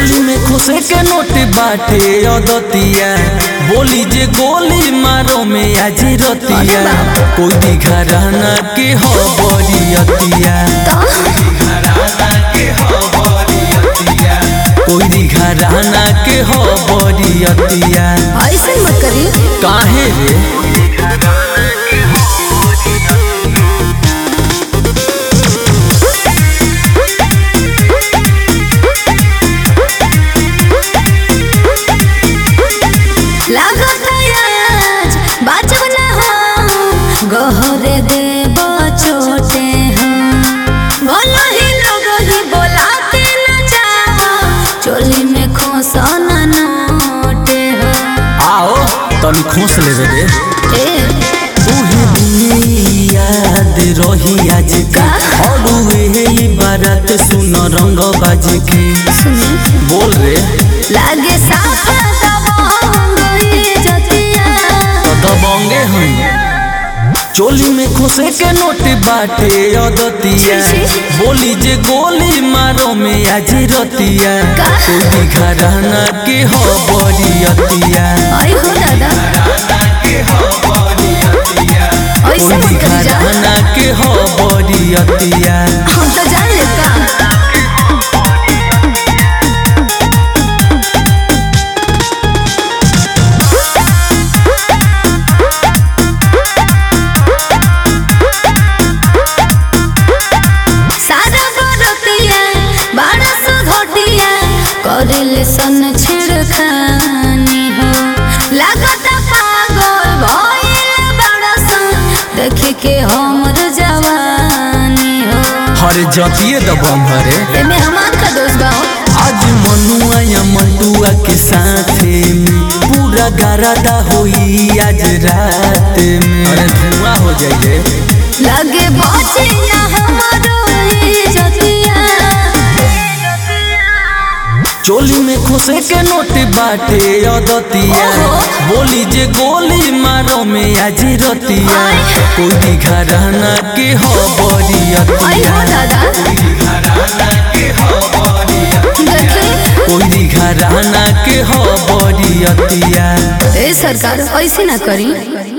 चोली में खोसे के नोट बाटे अदतिया बोली जे गोली मारो में आज रतिया कोई दिखा रहना के हो बरियतिया कोई दिखा रहना के हो बरियतिया ऐसे मत करी काहे रे लागत आज बाजब ना हो गहरे देव छोटे हो बोलो ही लोग ही बोलाते न जाओ चोली में खोसन नोटे हो आओ तनी खोस ले रे ए उहे दिन याद रही आज का और उहे बारात सुन रंग बाज के सुनी बोल रे लागे साफा दबंग जतिया तो दबंगे हैं चोली में खोसे के नोट बाटे अदतिया छी, छी। बोली जे गोली मारो में आज रतिया का? कोई दिखा रहना के हो बरियतिया आई हो दादा ऐसे कोई मत दिखा करी जा रहना के हो बरियतिया हम तो जान ले का सारा बरतिया बड़ा सुधोटिया करेले सन छिड़खानी हो लागत पागल भइल बड़ा सन देख के हमर जवानी हो हरे जतिए दबंग हरे एमे हमार का दोस्त बा हो। आज मनुआ या मंटुआ के साथे में पूरा गरादा होई आज रात में अरे धुआं हो जाइए लगे बचे ना हमारो इज्जतिया चोली में खोसे के नोट बाटे अदतिया ओहो। बोली जे गोली मारो में आज रतिया आय। कोई दिखा रहना के हो आई बरियतिया हो दादा देखे कोई दिखा रहना के हो बरियतिया ए सरकार ऐसे ना करी